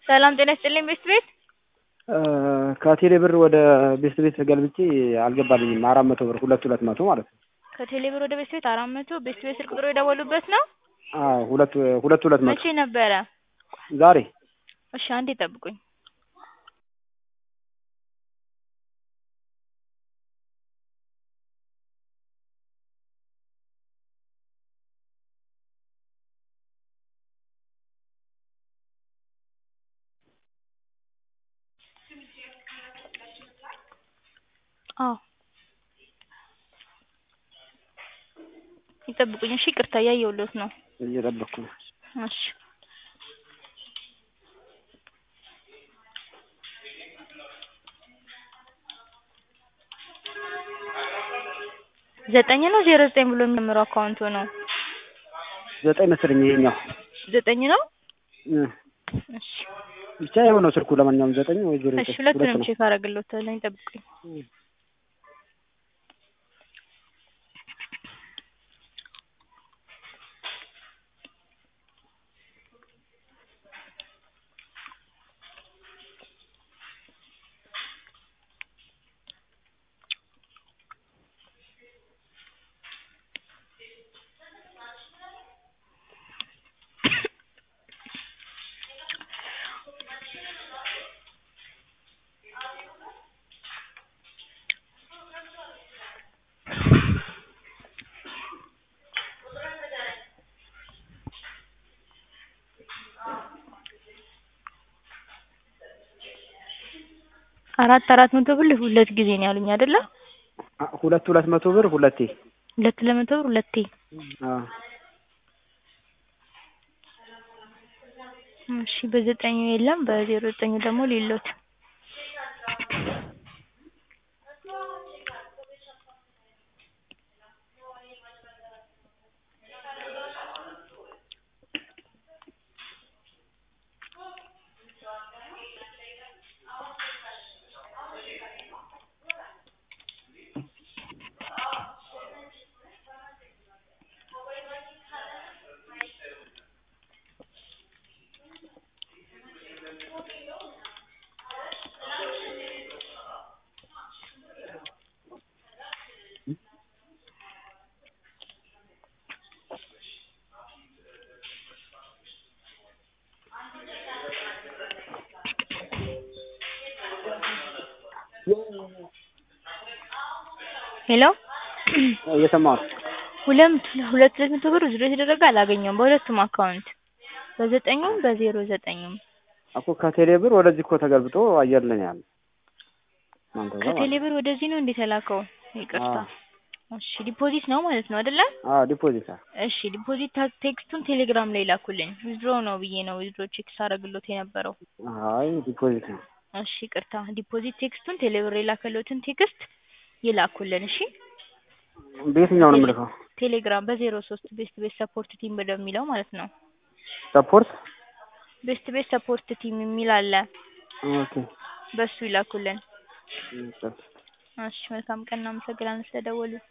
ሰላም ጤና ይስጥልኝ ቤስት ቤት ከቴሌ ብር ወደ ቤስት ቤት ገልብጬ አልገባልኝም። አራት መቶ ብር ሁለት ሁለት መቶ ማለት ነው። ከቴሌ ብር ወደ ቤስት ቤት አራት መቶ ቤስት ቤት ስልክ ቁጥሩ የደወሉበት ነው። አዎ ሁለት ሁለት ሁለት መቶ መቼ ነበረ? ዛሬ እሺ አንዴ ጠብቁኝ። አዎ ይጠብቁኝ። እሺ ይቅርታ እያየሁልዎት ነው። እየጠበቅኩ ነው። እሺ ዘጠኝ ነው ዜሮ ዘጠኝ ብሎ የሚጀምረው አካውንቱ ነው። ዘጠኝ መሰለኝ ይሄኛው ዘጠኝ ነው። እ እሺ ብቻ ይኸው ነው ስልኩ። ለማንኛውም ዘጠኝ ወይ ዜሮ እሺ ዘጠኝ ሁለት ሁለቱንም ነው። ቼክ አደርግልዎታለሁ። ይጠብቁኝ። አራት አራት መቶ ብር ሁለት ጊዜ ነው ያሉኝ አይደለ? አ- ሁለት ሁለት መቶ ብር ሁለቴ። ሁለት ለመቶ ብር ሁለቴ። አዎ እሺ በዘጠኙ የለም በዜሮ ዘጠኙ ደግሞ ሌሎት ሄሎ እየሰማሁ ነው። ሁለት ሁለት ሁለት መቶ ብር ዊዝድሮ የተደረገ አላገኘውም በሁለቱም አካውንት በዘጠኙም በዜሮ ዘጠኙም እኮ ከቴሌ ብር ወደዚህ እኮ ተገልብጦ አየር ላይ ነው ያለው። እናንተ ጋር ማለት ከቴሌ ነው። ብር ወደዚህ ነው እንዴት የላከው? ይቅርታ አዎ እሺ ዲፖዚት ነው ማለት ነው አይደለ? አዎ ዲፖዚት አ- እሺ ዲፖዚት ታ- ቴክስቱን ቴሌግራም ላይ ላኩልኝ። ዊዝድሮ ነው ብዬ ነው ዊዝድሮ ቼክ ሳደርግሎት የነበረው። አይ ዲፖዚት ነው። እሺ ይቅርታ ዲፖዚት ቴክስቱን ቴሌብር የላከሎትን ቴክስት ይላኩልን። እሺ በየትኛው ነው የምልከው? ቴሌግራም በዜሮ ሶስት ቤስት ቤት ሰፖርት ቲም በሚለው ማለት ነው። ሰፖርት ቤስት ቤት ሰፖርት ቲም የሚል አለ። ኦኬ በሱ ይላኩልን። እሺ። እሺ መልካም ቀን። እናመሰግናለን ስለደወሉ።